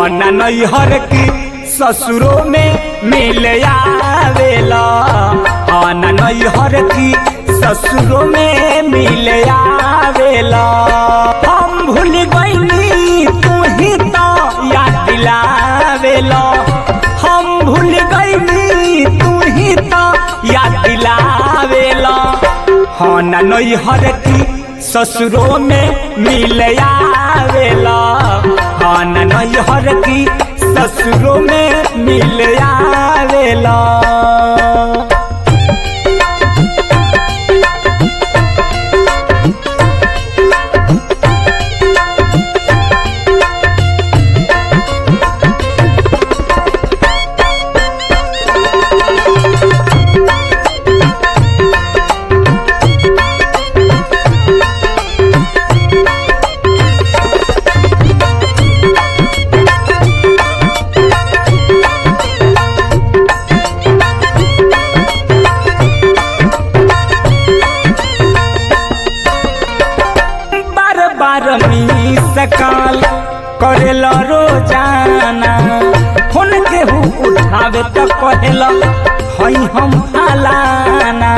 न नैहर की ससुरों में मिल आवेला हाँ न नैहर की ससुरों में मिल आवेला हम भूल गईनी तू ही तो याद दिलावेला हम भूल गईनी तू ही तो याद दिलावेला हाँ न नैहर की ससुरों में मिल आवेला हाँ न नैहर की ससुरों में मिल आवेला बार बार मी सकाल करेला रोजाना फोन केहू उठावे त कहेला हई हम फलाना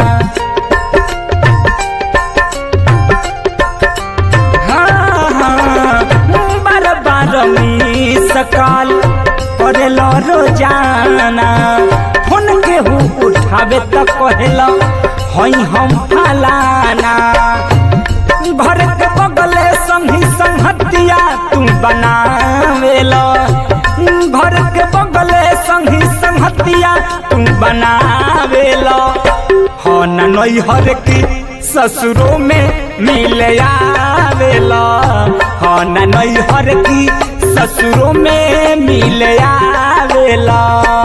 हाँ, हाँ, बार बार मी सकाल करेला रोजाना फोन केहू उठावे त कहेला हई हम फलाना घर के बगले संगी संगतिया तू बनावेला घर के बगले संगी संगतिया तू बनावेला हो न नैहर की ससुरों में मिल आवेला हो न नैहर की ससुरों में मिल आवेला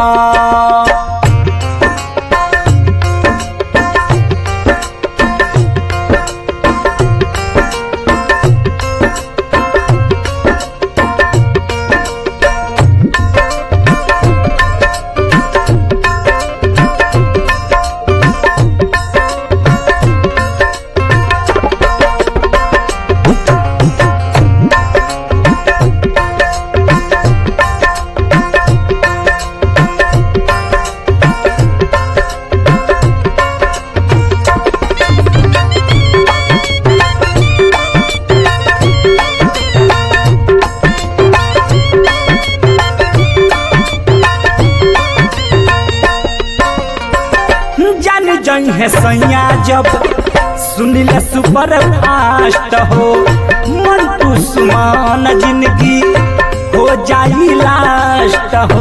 जान जई है सैया जब सुनिल सुपर फास्ट हो मन तू सुमान जिंदगी हो जाई लास्ट हो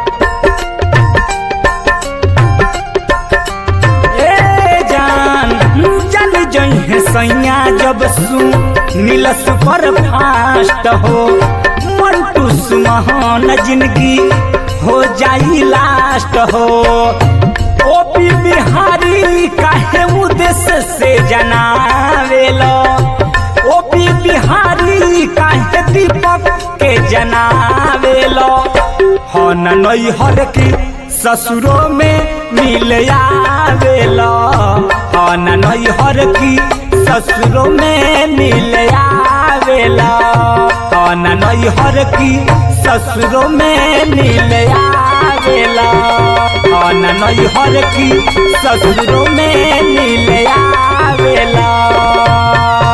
ए जान जान जई है सैया जब सुनिल सुपर फास्ट हो मन तू सुमान जिंदगी हो जाई लास्ट हो ओपी बिहारी काहे उद्देश्य से जनावेलो ओपी बिहारी काहे दीपक के जनावेलो हो न नैहर की ससुरों में मिल आवेलो हो न नैहर की ससुरों में मिल आवेला हो न नैहर की ससुरों में मिल आवेला हो न नैहर की ससुरों में मिल आवेला